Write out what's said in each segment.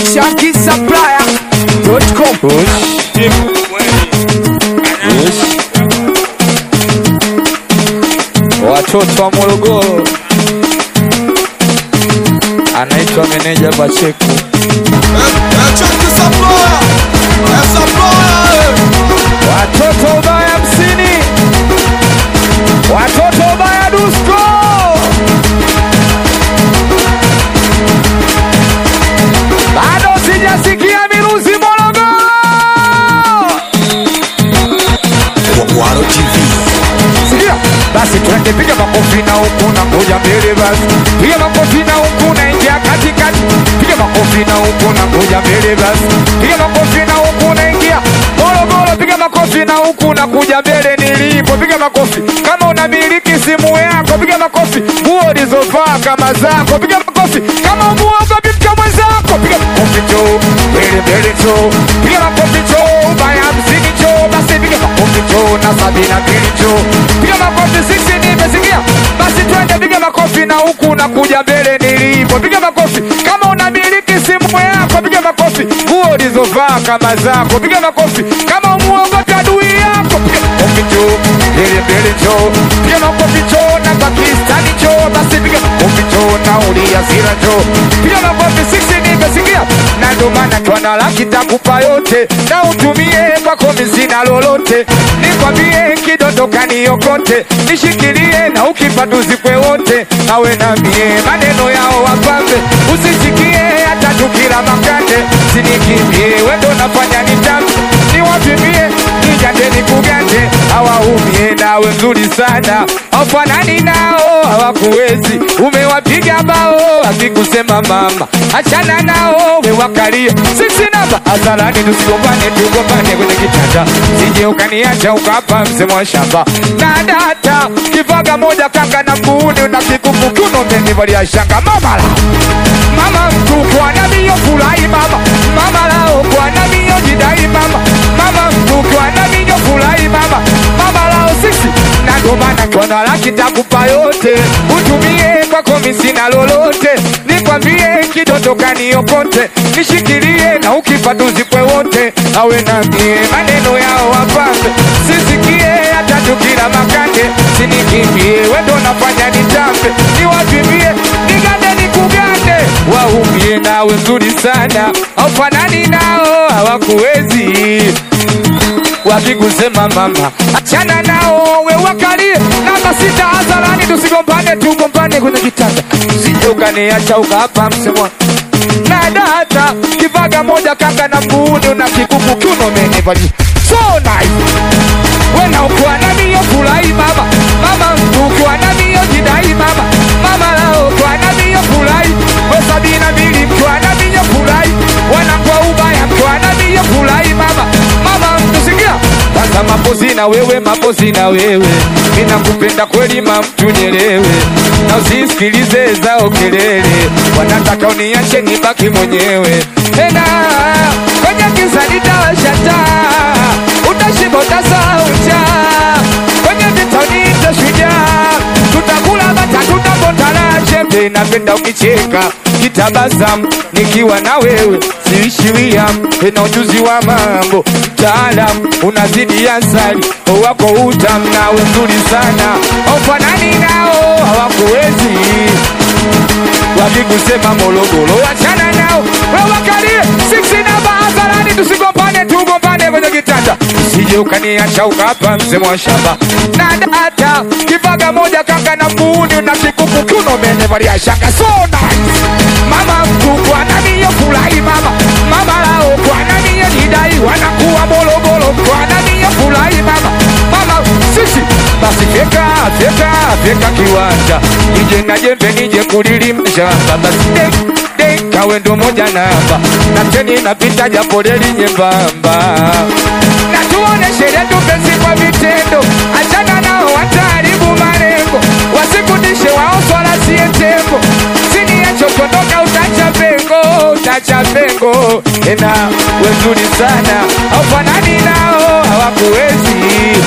shankisapplier.com watoto wa Morogoro, anaitwa meneja Pacheco. Watoto ubaya hamsini, watoto ubaya Dusko, bado sijasikia miruzi Morogoro. Kwaro TV. Sikia basi, twende piga makofi na huku na ngoja mbele basi, piga makofi na huku na ingia katikati, piga makofi na huku na ngoja mbele basi, piga makofi na huku na ingia Morogoro, piga makofi na huku na kuja mbele nilipo, piga makofi kama unamiliki simu yako, piga makofi nguo ulizovaa kama zako, piga makofi kama umuoga mke mwenzako, piga makofi cho mbele mbele cho, piga makofi cho ubaya hamsini cho, basi piga makofi cho na sabini na mbili cho, piga makofi sisi nimesikia, basi twende piga makofi na huku na kuja mbele nilipo, piga makofi kama unamiliki simu yako, piga makofi nguo ulizovaa kama zako, piga makofi kama umuogopi adui yako, piga makofi cho mbele mbele cho, piga makofi cho na Pakistani cho, basi piga makofi cho na uliasira cho, piga makofi sisi nimesikia, na ndo maana twana laki takupa yote na utumie kwako mizina lolote, nikwambie kidondoka niokote, nishikilie na ukipa tuzikwe wote, awe na mie maneno yao wapambe, usisikie hata tukila makande, sinikimbie wendo nafanya nitambe, niwapimie nijande nikugande, hawaumie nawe mzuri sana, aufanani nao hawakuwezi, umewapiga bao akikusema mama, achana nao wewakalia sisi namba hadharani, tusigombane tugombane kwenye kitanda, sije ukaniacha ukapa msemo wa shamba na data kivaga moja kanga na mguuni na kikuku kiuno umenivalia shanga mama la mama mtu kwa namiyo furahi mama mama lao kwa namiyo jidai mama mama mtu kwa namiyo furahi mama mama lao sisi na ndo maana kona laki takupa yote utumie kwako misina lolote nikwambie kidondoka niokote nishikilie na ukifa tuzikwe wote awe na mie maneno yao wapambe sisikie hata tukila makande sinikimbie wendo nafanya nitambe niwapimbie nigande nikugande waumie nawe mzuri sana aufanani nao hawakuwezi wakikusema mama achana nao we wakalie namba sita hadharani tusigombane tugombane kwenye kitanda usije ukaniacha ukapa msemwa na data kivaga moja kanga na mguuni na kikuku kiuno menivali so nice wena ukiwa na mio furahi mama mama mtu ukiwa na mio jidai mama mama lao ukiwa na mio furahi we sabini na mbili mkiwa na mio furahi wanakuwa ubaya mkiwa na mio furahi mama mama mtu sikia kwanza mapozi na wewe mapozi na wewe ninakupenda kweli mamtu nyelewe na usisikilize zao kelele wanataka uniache nibaki mwenyewe tena kwenye giza nitawasha taa utashiba utasaucha kwenye vita niita shujaa tutakula bata tutabotana chembe napenda ukicheka kitabasamu nikiwa na wewe siishiwia ina ujuzi wa mambo mtaalam unazidi asali wako utam nawe mzuri sana aufanani nao hawakuwezi wakikusema Morogoro wachana nao wewakalie sisi namba hadharani tusigombane tugombane kwenye kitanda usije ukaniacha ukapa msemo wa shamba na data kivaga moja kanga na mguuni na kikuku kiuno menevalia shanga so nice mama mtu kwa nani yo furahi mama mama lao kwa nani yo jidai wanakuwa Morogoro kwa nani yo furahi mama mama sisi basi fyeka fyeka fyeka kiwanja nije na jembe nije kulilimsha basi dek dek kawe ndo moja namba na teni napita japo reli nyembamba na tuoneshe letu penzi kwa vitendo achana nao wataharibu malengo wasikudishe wao swala siye tembo sini ya chokondoka utacha pengo utacha pengo ena wezuri sana aufanani nao hawakuwezi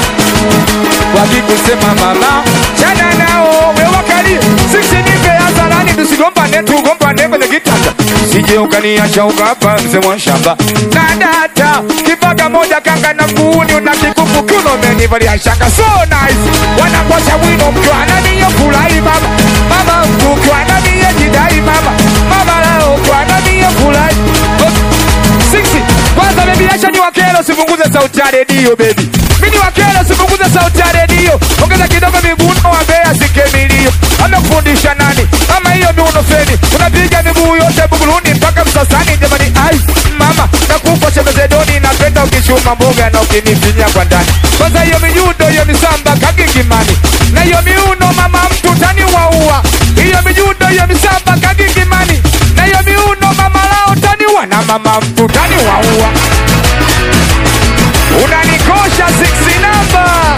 wakikusema mama chana nao wewakali sisi nipe hadharani tusigombane tugombane kwenye kitanda usije ukaniacha ukapa mzee wa shamba na data kipaka moja kanga na mguuni una kikuku kuno umenivalia shanga so nice wanangosha wino mkiwa naniyo furahi mama mama mtu ukiwa naniye jidai mama mama leo ukiwa naniye furahi Sixty. Kwanza baby acha ni wakelo sipunguze sauti ya redio baby. Mimi ni wakelo sipunguze sauti ya redio. Ongeza kidogo miguno wa Mbeya sikemilio. Amekufundisha nani? Kama hiyo miuno feni. Unapiga miguu yote buguluni mpaka msasani jamani. Ai mama nakufa chemeze doni napenda ukichuma mboga na ukinifinya kwa ndani. Kwanza hiyo mijudo hiyo misamba kagigimani. Na hiyo miuno mama mtu tani waua. Hiyo mijudo hiyo misamba kagigimani. Na hiyo miuno mama lao tani wa na mama mtu tani waua. Unanikosha 6 namba.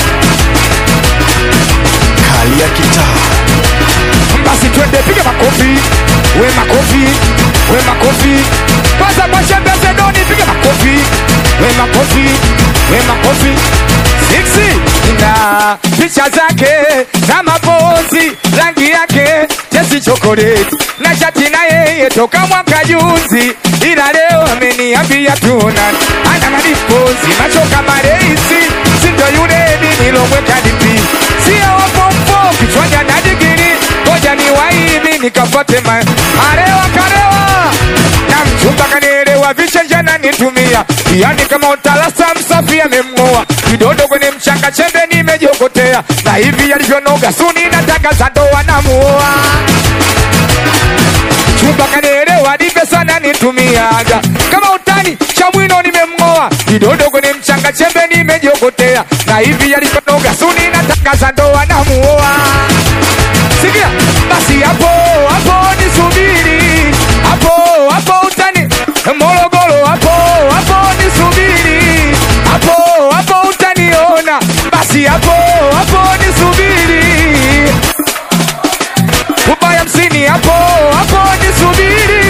Kali ya kitaa. basi twende piga makofi we makofi we makofi kwanza kwa shembe zedoni piga makofi we makofi we makofi siksi na picha zake za mapozi rangi yake jesi chokoleti na shati na yeye toka mwaka juzi ila leo ameniambia tuna ana madipozi macho kama reisi sindo yule nilomweka dipi sio wapompo kichwani ana digiri ngoja ni waimi nikapate ma arewa karewa na mchumba kanielewa vichenja nanitumia yani kama utalasa msafi amemng'oa kidodo kwenye mchanga chembe nimejokotea na hivi yalivyonoga suni natangaza ndoa namuoa chumba kanielewa dipe sana nitumiaga kama utani cha mwino nimemng'oa kidodo kwenye mchanga chembe nimejiokotea na hivi yalivyonoga suni natangaza ndoa namuoa sikia basi hapo hapo nisubiri hapo hapo utani morogoro hapo hapo nisubiri hapo hapo utaniona basi hapo hapo nisubiri ubaya hamsini hapo hapo nisubiri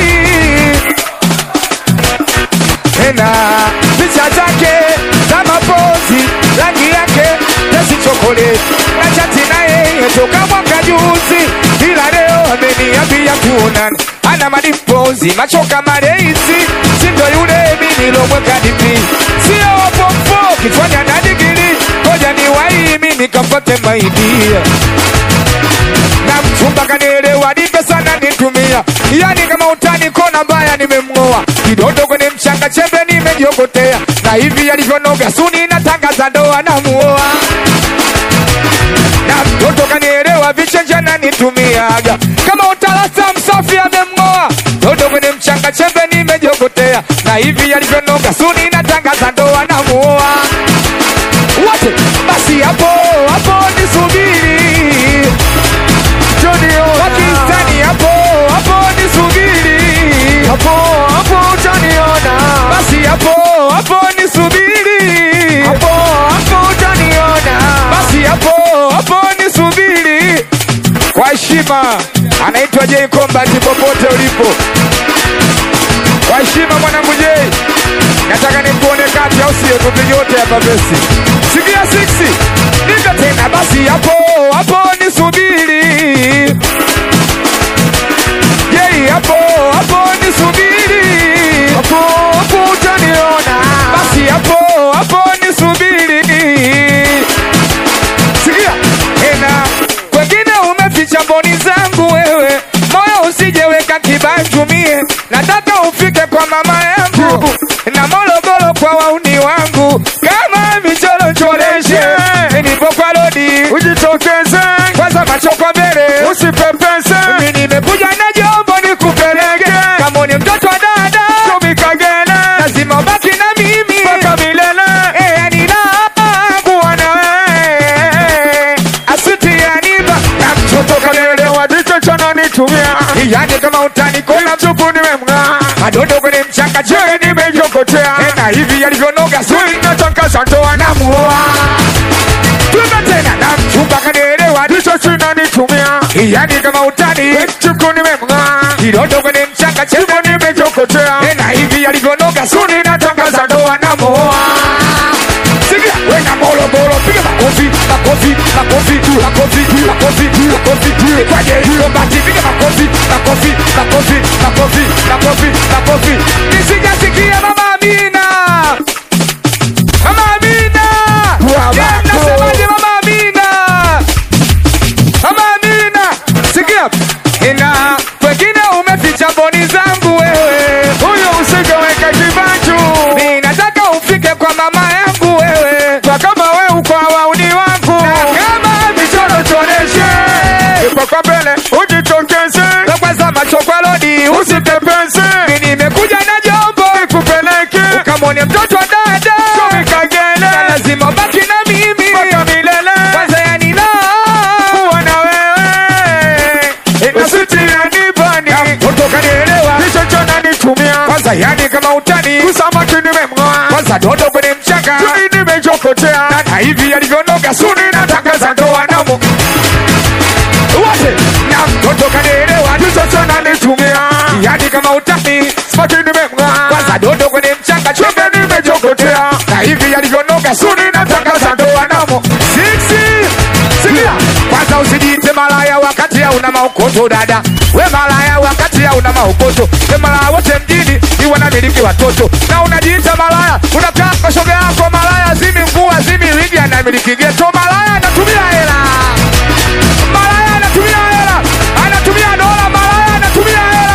tena picha zake za mapozi rangi yake tesi chokoleti na chati naye toka mwaka juzi ila leo ameniambia tuonane ana madipozi macho kama reisi sindo yule minilomweka dipi sio pompo kichwani ana digiri ngoja ni waimi nikapate maidia na mchumba kanielewa nipe sana nitumia yani kama utani kona mbaya nimemng'oa kidodo kwenye mchanga chembe nimejiokotea na hivi yalivyonoga suni natangaza ndoa namuoa na mtoto kanielewa vichenja nanitumiaga kama utalasa msafi amemng'oa dodo kwenye mchanga chembe nimejiokotea na hivi yalivyonoga suni natangaza ndoa namuoa wote basi hapo hapo nisubiri Pakistani hapo hapo nisubiri hapo hapo utaniona basi hapo hapo nisubiri hapo hapo utaniona basi hapo hapo nisubiri kwa heshima anaitwa J Combat popote ulipo kwa heshima mwanangu J nataka nikuone kati au sio tupige wote hapa besi sikia 6 nika tena basi hapo hapo nisubiri Yei hapo hapo nisubiri hapo hapo utaniona basi hapo hapo nisubiri sikia tena kwengine umeficha mboni zangu wewe moyo usijeweka kibanjumie nataka ufike kwa mama yangu na morogoro kwa wauni wangu kama michoro choreshe nilipokwa lodi ujitokeze kwanza macho kwa mbele usipepese mimi nimekuja na jombo nikupeleke kama ni mtoto wa dada tumikagele lazima ubaki na mimi mpaka milele eh yani kuwa na wewe asiti yaniba na mtoto kalelewa dicho chana nitumia yani kama utani kona mtupu nimemng'aa madodo kwenye mchanga je nimejokotea na hivi yalivyonoga sui natangaza ndoa namuoa Tuna tena na mchumba kanielewa ndicho chinanitumia yani kama utani chuku nimemng'aa kidodo kwenye mchanga chembo nimejokotea na hivi yalivyonoga suni natangaza ndoa namuoa Sikia wena molo molo piga makofi makofi makofi makofi makofi makofi Kwaje hiyo bati piga makofi, makofi, makofi, makofi, makofi, makofi. Nisijasikia mama Amina. Mama Amina. Yeah, mnasemaje mama Amina? Mama Amina. Sikia. Ina wengine umeficha boni zangu wewe. Huyo usingeweka kibanju. Mimi nataka ufike kwa mama yangu wewe. Kwa kama wewe uko wauni wangu. Na kama michoro tuoneshe. Ipo kwa mbele ujitokeze. Na kwanza macho kwa lodi usitepeze. Mimi nimekuja na jombo nikupeleke. Ukamwone mtoto wa dada. Shomi kagele. Na lazima ubaki na mimi. Mpaka milele. Kwanza yani na. Kuwa na wewe. Usitianibani. Kutoka nielewa. Hicho chona nitumia. Kwanza yani kama utani. Kusamaki nimemng'oa. Kwanza dodo kwenye mchanga. Tuni nimechokotea. Na hivi yalivyonoga suni natangaza ndoa namo wote na mtoto kanielewa ndichochona nitumia yani kama utani spati nimemng'aa kwanza dodo kwenye mchanga chombe nimechokotea na hivi yalivyonoga suni natangaza ndoa namo siksi sikia kwanza usijiite malaya wakati hauna maokoto dada we malaya wakati hauna maokoto we malaya wote mjini ni wanamiliki watoto na unajiita malaya unakaa kwa shoga yako malaya zimi nguo zimi wigi anamiliki geto malaya anatumia hela malaya anatumia hela anatumia dola malaya anatumia hela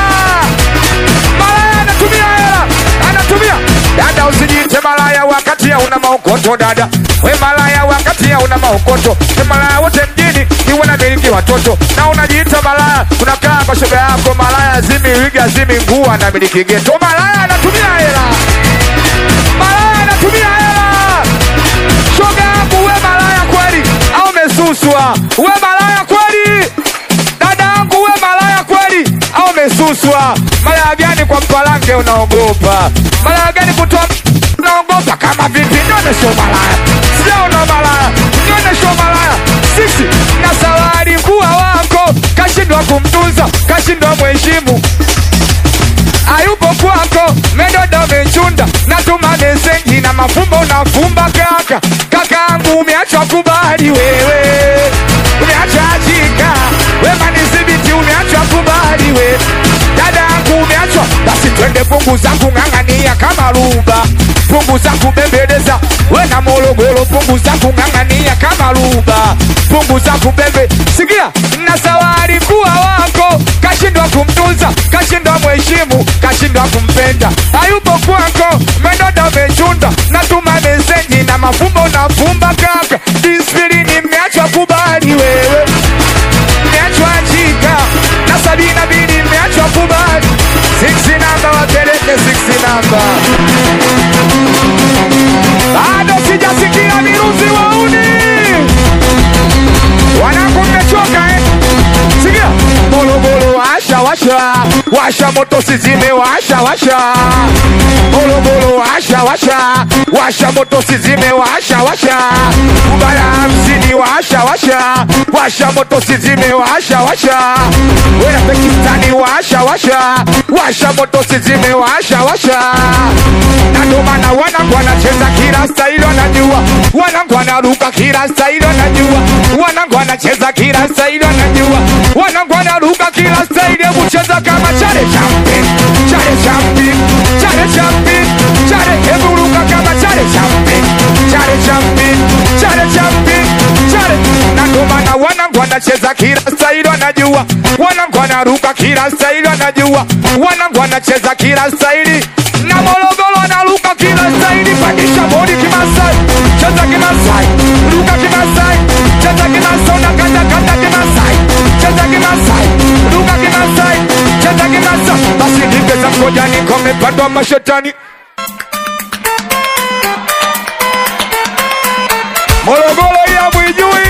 malaya anatumia hela anatumia dada usijiite malaya wakati hauna maokoto dada we malaya wakati hauna maokoto we malaya wote mjini ni wanamiliki watoto na unajiita malaya unakaa kwa shoga yako malaya zimi wiga zimi nguo anamiliki geto malaya anatumia hela malaya anatumia hela shoga yangu we malaya kweli au umesuswa we malaya kweli dada yangu we malaya kweli au umesuswa malaya gani kwa mpalange unaogopa malaya gani kutoa unaogopa kama vipi nionyeshe malaya sijaona malaya nionyeshe malaya sisi na sawari kuwa wako kashindwa kumtunza kashindwa mheshimu hayupo kwako medodo mechunda natuma meseji na mafumbo unafumba kaka kakaangu umeachwa kubali wewe umeachwa achika wemanizibiti umeachwa kubali we dada yangu umeachwa basi twende fungu zangu ng'ang'ania kama ruba fungu zangu bembeleza we na morogoro fungu zangu ng'ang'ania kama ruba fungu zangu bembe sikia na sawari kuwa wako kashindwa kumtunza kashindwa mheshimu kashindwa kumpenda hayupo kwako medodo mechunda natuma meseji na mafumbo nafumba kaka dispirini mmeachwa kubali wewe mmeachwa jika na sabini na mbili mmeachwa kubali siksi namba wapeleke siksi namba bado sijasikia miruzi wauni wanangu mmechoka eh? sikia bolobolo washa washa washa moto sizime washa washa bolobolo washa washa washa moto sizime washa washa ubaya hamsini washa washa washa moto sizime washa washa wena pakistani washa washa washa moto sizime washa washa na ndo maana wanangu wanacheza kila staili wanajua wanangu wanaruka kila staili wanajua wanangu wanacheza kila staili wanajua wanangu wanaruka kila staili hebu cheza kama chale champi chale champi chale champi chale hebu ruka kama chale champi chale champi chale champi chale na ndo maana wanangu wanacheza kila staili wanajua wanangu wanaruka kila staili wanajua wanangu wanacheza kila staili na Morogoro wanaruka kila staili pandisha bodi kimasai cheza kimasai ruka kimasai cheza kimasai unakata kata kimasai cheza kimasai ruka kimasai cheza kimasai basi ningeza mkojani komepandwa mashetani Morogoro ya mwijui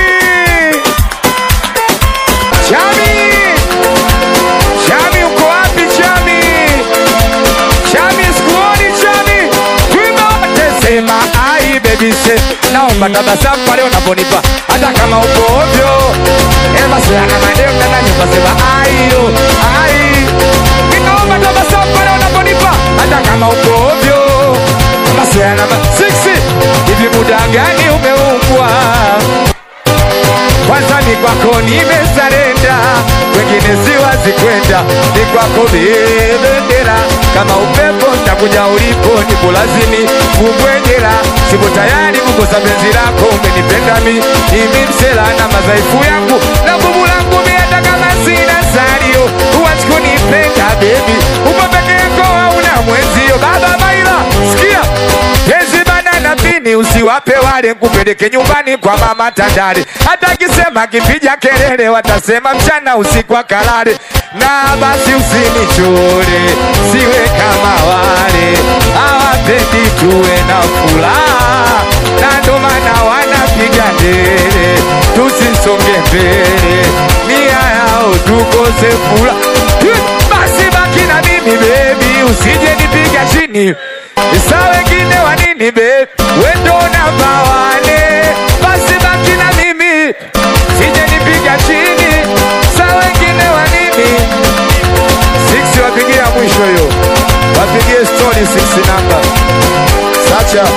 Chami Chami uko wapi Chami Chami sikuoni Chami Kwimba wote sema ai baby say Naomba tabasamu pale unaponipa Hata kama uko ovyo Ema sana maneno ndana nyumba sema ai yo ai Ninaomba tabasamu pale unaponipa Hata kama uko ovyo Basi ana siksi Hivi muda gani umeumbwa kwanza ni kwako nimesarenda, wengine siwazi kwenda, ni kwako bendera, kama upepo nitakuja ulipo, nipo lazimi kubwejera, sipo tayari kukosa penzi lako, umenipenda mi mimi msela na madhaifu yangu na nguvu langu mi, hata kama sina salio, huwezi kunipenda baby, upo peke yako hauna mwenzio, baba Maila, sikia Penzi bana na pini usiwape wale, kupeleke nyumbani kwa mama Tandale. Hata akisema kipiga kelele, watasema mchana usiku akalale. Na basi usinichore, siwe kama wale hawapendi tuwe na furaha, na ndo maana wanapiga ndele tusisonge mbele, nia yao tukose furaha. Basi baki na mimi baby, usije nipiga chini Sa wengine wa nini be wendo namba wane basi baki na mimi sije nipiga chini sa wengine wa nini six wapigia mwisho hiyo wapigie story six namba sacha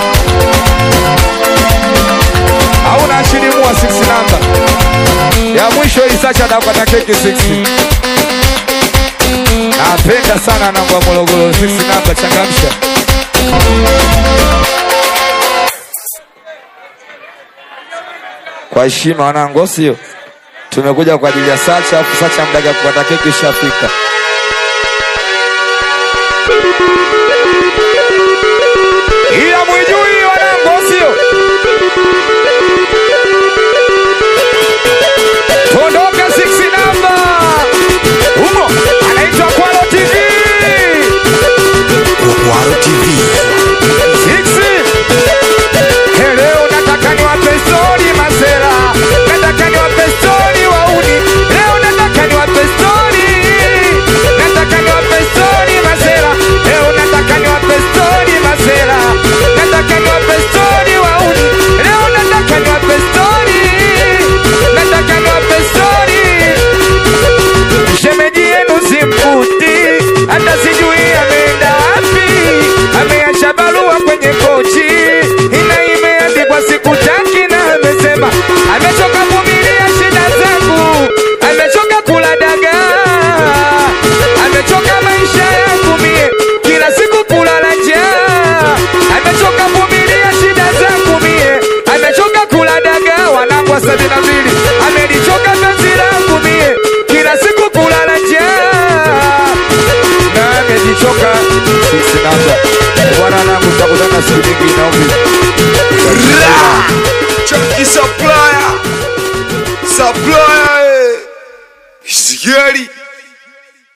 hauna shilimua six namba ya mwisho hii sacha anapata keki six napenda sana namba ya Morogoro six namba changamsha kwa heshima wanangu, sio tumekuja kwa ajili ya Sacha, afu Sacha mdaga kupata keki ishafika. Ila mwijui wanangu, sio tuondoke 6 namba humo, anaitwa Kwalo TV Kwaro TV. Siksi. Hey, leo nataka niwape story masela, nataka niwape story wauni. Leo nataka niwape story, nataka niwape story masela. Leo nataka niwape story masela, nataka niwape story wauni. Leo nataka niwape story, nataka niwape story shemeji yenu simkuti, hata sijui ameenda wapi. Ameacha barua kwenye kochi, ina imeandikwa sikutaki, na amesema amechoka vumilia shida zangu, amechoka kula dagaa, amechoka maisha yangu mie, kila siku kulala njaa, amechoka vumilia shida zangu mie, amechoka kula dagaa, wanangu wa sabini na mbili, amelichoka penzi langu mie, kila siku kulala njaa na amejichoka. Sisi namba bwana nangu, tutakutana siku nyingine ombi Chucky supplier. Supplier. eh. Sigeri.